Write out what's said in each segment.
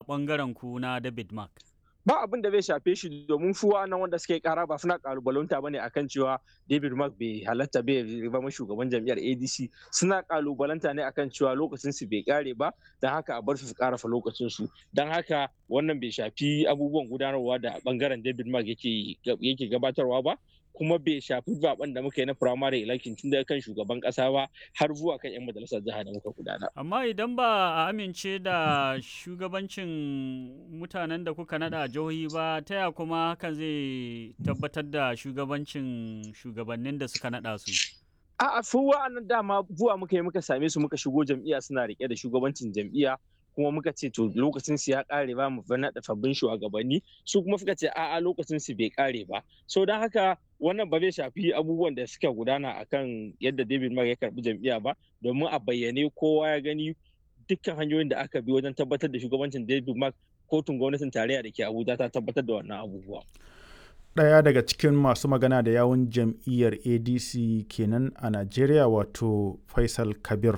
ɓangaren ku na David Mark? ba abin da zai shafe shi domin su nan wanda suke kara ba suna kalubalanta bane akan cewa David Mark bai halatta bai zama shugaban jam'iyyar ADC suna kalubalanta ne akan cewa lokacin su bai kare ba don haka a bar su su karafa lokacin su don haka wannan bai shafi abubuwan gudanarwa da bangaren David Mark yake yake gabatarwa ba kuma bai shafi zaben da muka yi na primary election tun daga kan shugaban kasa ba har zuwa kan 'yan majalisar jiha da muka gudana. Amma idan ba a amince da shugabancin mutanen da kuka nada a jihohi ba ta ya kuma hakan zai tabbatar da shugabancin shugabannin da suka nada su. A'a su wa'annan dama zuwa muka yi muka same su muka shigo jam'iyya suna rike da shugabancin jam'iyya kuma muka ce to lokacin su ya kare ba mu naɗa sabbin shugabanni su kuma suka ce a'a lokacin su bai kare ba so don haka wannan ba zai shafi abubuwan da suka gudana akan yadda David Mark ya karbi jam'iyya ba domin a bayyane kowa ya gani dukkan hanyoyin da aka bi wajen tabbatar da shugabancin David Mark kotun gwamnatin tarayya da ke Abuja ta tabbatar da wannan abubuwa. Ɗaya daga cikin masu magana da yawun jam'iyyar ADC kenan a Najeriya wato Faisal Kabir.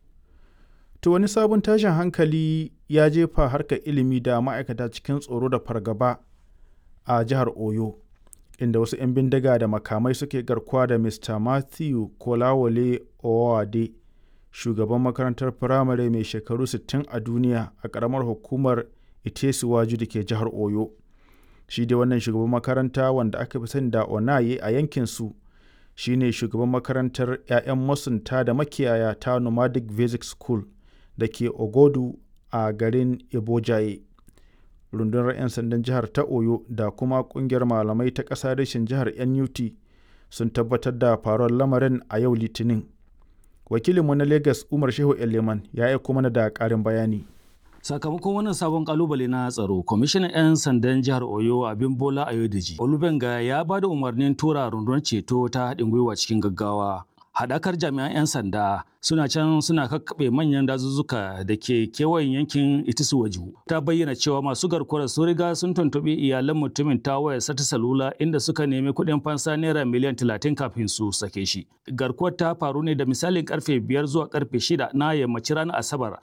To wani sabon tashin hankali ya jefa harkar ilimi da ma'aikata cikin tsoro da fargaba a jihar Oyo, inda wasu 'yan bindiga da makamai suke garkuwa da Mr. Matthew Kolawole Owade, shugaban makarantar firamare mai shekaru 60 a duniya a ƙaramar hukumar Itesuwaju da ke jihar Oyo. Shi dai wannan shugaban makaranta wanda aka fi sani da Onaye a yankinsu shi ne shugaban makarantar 'ya'yan masunta da makiyaya ta Nomadic Basic School. da ke ogodu a garin ibojaye rundunar 'yan sandan jihar ta oyo da kuma kungiyar malamai ta ƙasa rashin jihar nut sun tabbatar da faruwar lamarin a yau litinin wakilinmu na lagos umar shehu eleman ya aiko mana da ƙarin bayani sakamakon wannan sabon kalubale na tsaro kwamishinan 'yan sandan jihar oyo abin bola ayodeji olubenga ya ba da umarnin tura rundunar ceto ta haɗin gwiwa cikin gaggawa haɗakar jami'an 'yan sanda suna can suna kakkaɓe manyan dazuzzuka da ke kewayen yankin itisuwaju ta bayyana cewa masu garkuwar sun riga sun tuntuɓi iyalan mutumin ta wayar sata salula inda suka nemi kuɗin fansa naira miliyan talatin kafin su sake shi garkuwar ta faru ne da misalin karfe biyar zuwa karfe shida na yammacin ranar asabar